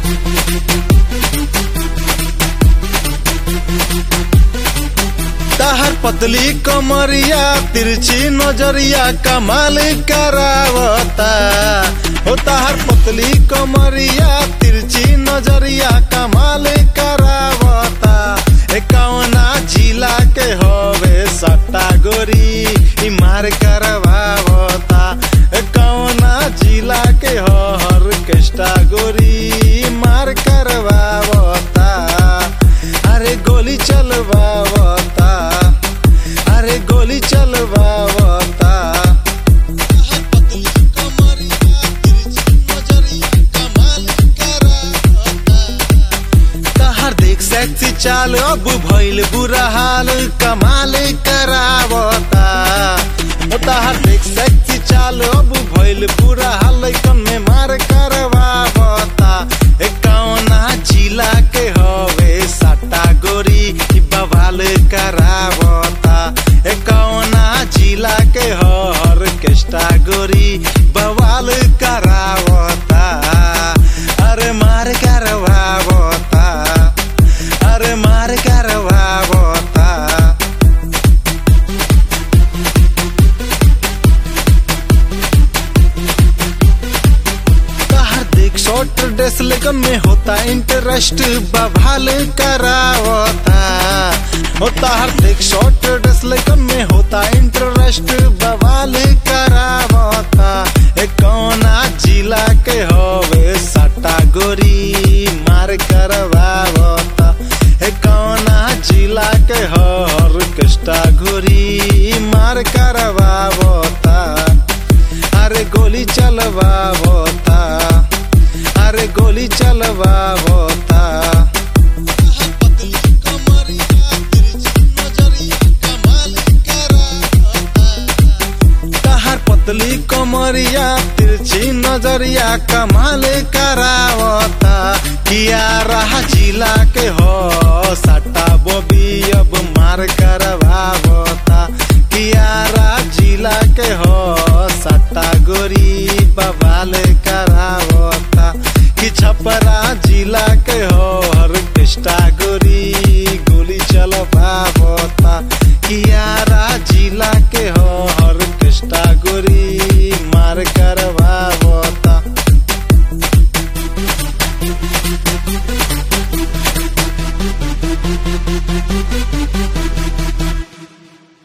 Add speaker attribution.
Speaker 1: ताहर पतली कमरिया तिरछी नजरिया कमाल करावता हो ताहर पतली कमरिया तिरछी नजरिया कमाल करावता ए कौना जिला के हवे सट्टा गोरी ई मार करवावता ए कौना जिला के हर केष्टा गोरी ई मार करवावता अरे गोली चलवावता अरे गोली चलवावता तहर देख सेक्सी चाल अब भइल बुरा हाल कमाल करावता ओ तहर देख सेक्सी चाल अब भइल बुरा हाल कन में मार करवावता ए कौना जिला के हवे सट्टा गोरी ई बवाल करावता ए कौना जिला के हर केष्टा गोरी बवाल करावता अरे मार करवावता अरे मार करवावता तहर देख शॉर्ट ड्रेस लेकिन में होता इंटरेस्ट बवाल करावता हो तहर देख शॉर्ट ड्रेस लेकिन में होता इंटरेस्ट बवाल करावता ए कौना जिला के हवे सट्टा गोरी मार करवावता ए कौना जिला के हर कष्टा गोरी मार करवावता अरे गोली चलवावता अरे गोली चलवावता तहर पतली कमरिया तिरछी नजरिया कमाल करावता किया रहा जिला के हो सट्टा बोबी अब मार करवावता किया रहा जिला के हो सट्टा गोरी बवाल करावता कि छपरा जिला